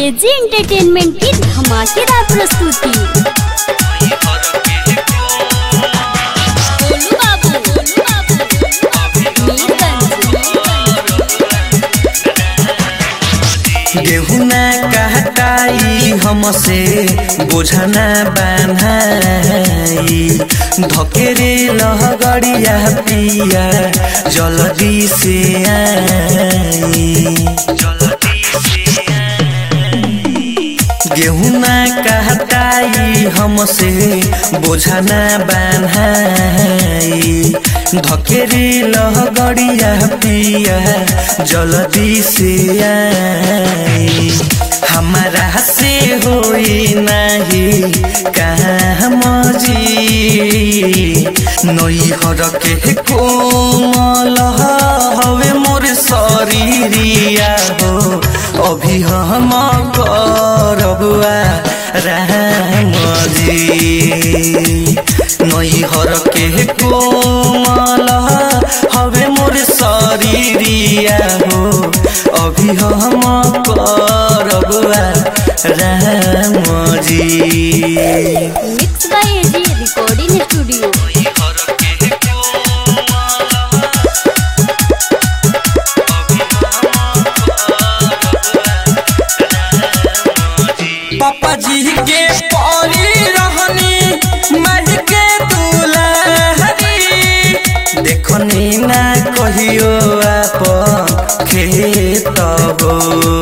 AG entertainment की धमाकेदार प्रस्तुति गोलू बाबू, गोलू बाबू, मीरगंज, गेहूं ना कहताई हमसे बोझना बान्हाई धकेरे लहगड़िया पिया जल्दी से आई गेहूं ना कहताई हमसे बोझना बान्हाई धकेरे लहगड़िया पिया जल्दी से आई हमारा से होई नहीं काम जी नई हर के कोमल हवे मोर शरीरिया हो अभी हम करबुआ राम जी नई हर के कोमल हवे मोर शरीरिया हो अभी हम करबुआ Ram ji mix by AG recording studio पापा जी के परी रहनी मर के दुलहरी देखनी ना कहियो आप खेत हो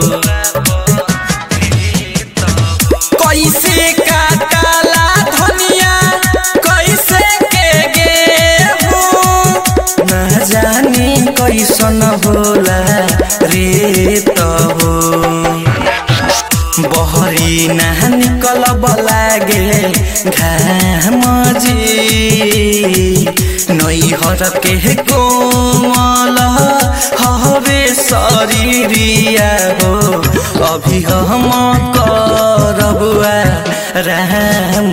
कैसे काटला धनिया कैसे के गेहूं न जानी कैसन होला रे हो बहरी ना निकल बलागे घाम जी नई हर के कोमल हवे शरीरिया हो अभी हम करबुआ राम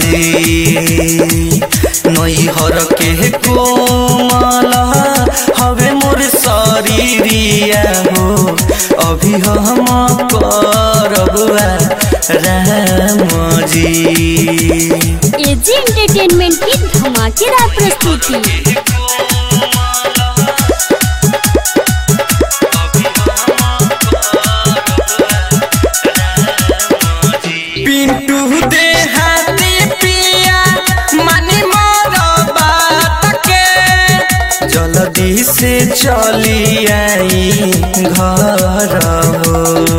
जी नई हर के कोमल हवे मोर शरीरिया हो अभी हम करबुआ राम जी एजी एंटरटेनमेंट की धमाकेदार प्रस्तुति पिंटू दे हाथी पिया मनी मोर बात के जल्दी से चली आई घर हो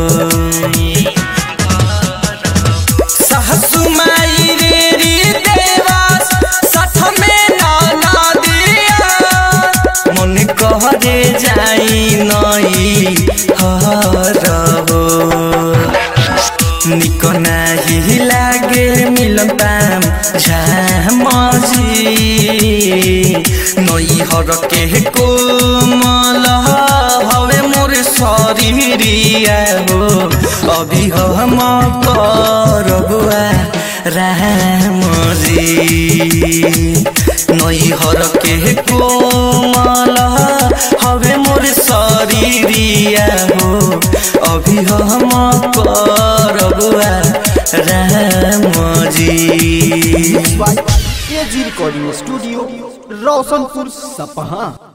सासु माई रे री देवास साथ में ना दिया मन कहरे जाई नई हर हो निक नाही लागे मिलन पाम झामजी नई हर के कोमल हवे मोर शरीरिया हो अभी हम करबुआ राम जी नई हर के कोमल हवे मोर शरीरिया हो अभी हम करबुआ राम जी एजी रिकॉर्डिंग स्टूडियो रोशनपुर सपहा